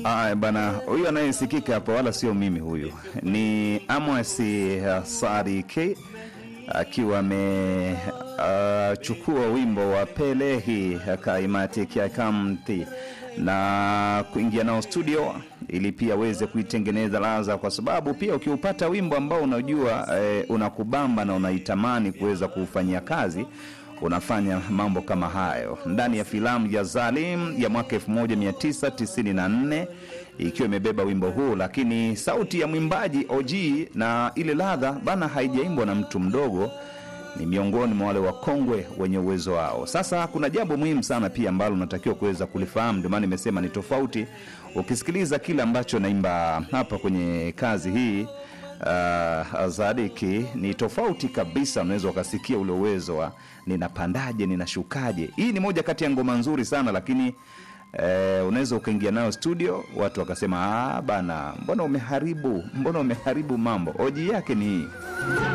Aya bana, huyu anayesikika hapa wala sio mimi, huyu ni Amos uh, Sari K akiwa amechukua uh, wimbo wa Pelehi Kaimati Kiakamti na kuingia nao studio ili pia aweze kuitengeneza ladha, kwa sababu pia ukiupata wimbo ambao unajua eh, unakubamba na unaitamani kuweza kuufanyia kazi unafanya mambo kama hayo ndani ya filamu ya Zalim ya mwaka 1994 ikiwa imebeba wimbo huu, lakini sauti ya mwimbaji OG na ile ladha bana haijaimbwa na mtu mdogo, ni miongoni mwa wale wakongwe wenye uwezo wao. Sasa kuna jambo muhimu sana pia ambalo unatakiwa kuweza kulifahamu, ndio maana nimesema ni tofauti. Ukisikiliza kile ambacho naimba hapa kwenye kazi hii uh, Zadiki ni tofauti kabisa. Unaweza ukasikia ule uwezo wa ninapandaje, ninashukaje. Hii ni moja kati ya ngoma nzuri sana, lakini eh, unaweza ukaingia nayo studio, watu wakasema ah, bana, mbona umeharibu, mbona umeharibu mambo. Oji yake ni hii